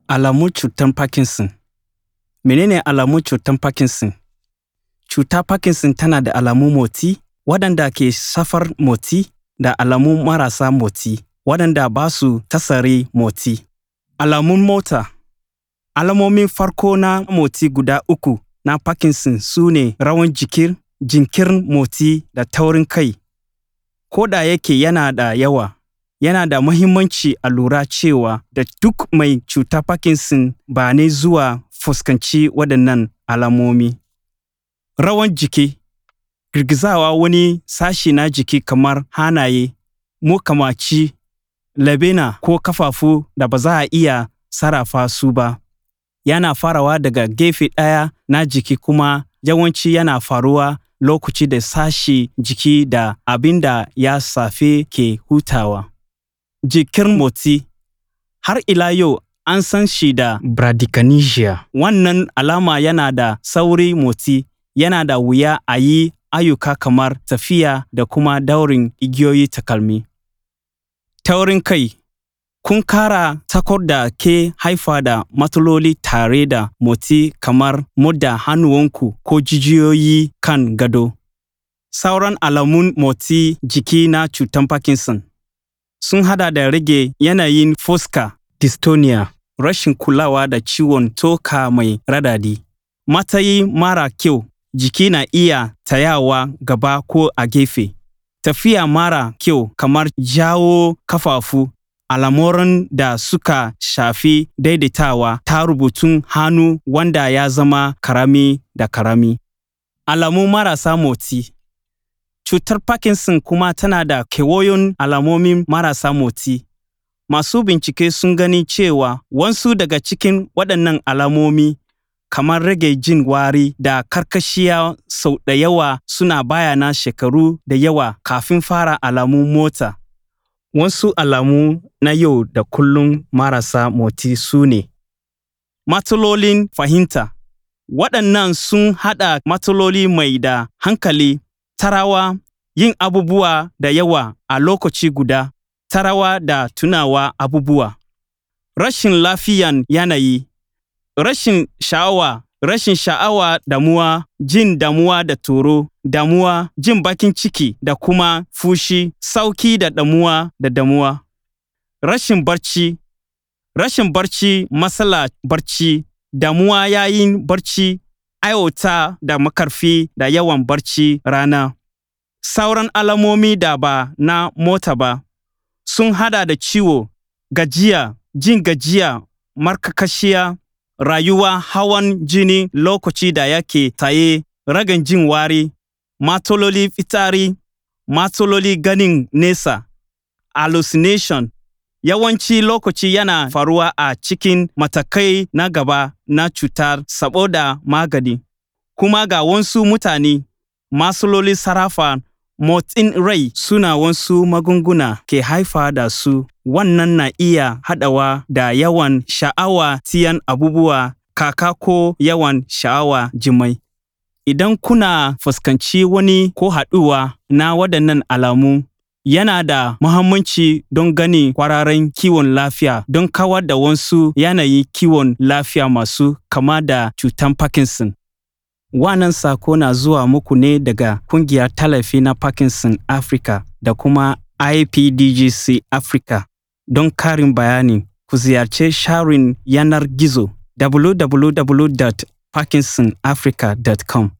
Alamun cutar Parkinson Menene alamun cutar Parkinson? Cutar Parkinson tana da alamun motsi waɗanda ke shafar motsi da alamu marasa motsi waɗanda ba su tasiri motsi. Alamun mota Alamomin farko na motsi guda uku na Parkinson su ne rawan jiki, jinkirin motsi da taurin kai. Ko da yake yana da yawa, yana da muhimmanci a lura cewa da duk mai cutar Parkinson ba ne zuwa fuskanci waɗannan alamomi. Rawan jiki Girgizawa wani sashi na jiki kamar hannaye, mukamaci, labena ko kafafu da ba za a iya sarrafa su ba. Yana farawa daga gefe ɗaya na jiki kuma yawanci yana faruwa lokaci da sashi jiki da abin da ya shafe ke hutawa. Jikin motsi Har ila yau an san shi da bradykinesia. Wannan alama yana da sauri motsi, yana da wuya a yi ayyuka kamar tafiya da kuma daurin igiyoyi takalmi. Taurin kai Kun kara takor da ke haifa da matsaloli tare da motsi kamar murda hannuwanku ko jijiyoyi kan gado. Sauran alamun motsi jiki na cutar Parkinson sun haɗa da rage yanayin fuska dystonia, rashin kulawa da ciwon tsoka mai raɗaɗi, matsayi mara kyau, jiki na iya tsayawa gaba ko a gefe, tafiya mara kyau kamar jawo kafafu, al'amuran da suka shafi daidaitawa ta rubutun hannu wanda ya zama karami da karami. Alamu marasa motsi Cutar Parkinson kuma tana da kewayon alamomin marasa motsi. Masu bincike sun gani cewa wasu daga cikin waɗannan alamomi kamar rage jin wari da karkashiya sau da yawa suna bayana shekaru da yawa kafin fara alamun motsa. Wasu alamu na yau da kullum marasa motsi su ne Matsalolin fahimta Waɗannan sun haɗa matsaloli mai da hankali, tarawa, yin abubuwa da yawa a lokaci guda, tarawa da tunawa abubuwa. Rashin lafiyan yanayi Rashin sha'awa Rashin sha'awa damuwa, jin damuwa da tsoro, damuwa, jin bakin ciki da kuma fushi, sauƙi da damuwa da damuwa. Rashin barci Rashin barci, matsala barci, damuwa yayin barci, aiwata da makarfi da yawan barci rana. Sauran alamomi da ba na mota ba sun haɗa da ciwo, gajiya, jin gajiya, markakashiya, rayuwa hawan jini lokaci da yake tsaye, ragan jin wari, matsaloli fitsari, matsaloli ganin nesa, hallucination, yawanci lokaci yana faruwa a cikin matakai na gaba na cutar saboda magani. Kuma ga wasu mutane, matsaloli sarrafa motsin rai suna wasu magunguna ke haifa da su, wannan na iya haɗawa da yawan sha'awa siyan abubuwa kaka ko yawan sha'awa jima'i. Idan kuna fuskanci wani ko haɗuwa na waɗannan alamu, yana da muhimmanci don gani kwararren kiwon lafiya don kawar da wasu yanayin kiwon lafiya masu kama da cutar Parkinson. Wannan sako na zuwa muku ne daga Kungiyar Tallafi na Parkinson Africa da kuma IPDGC Africa. Don karin bayani, ku ziyarci sharin yanar gizo www.parkinsonafrica.com.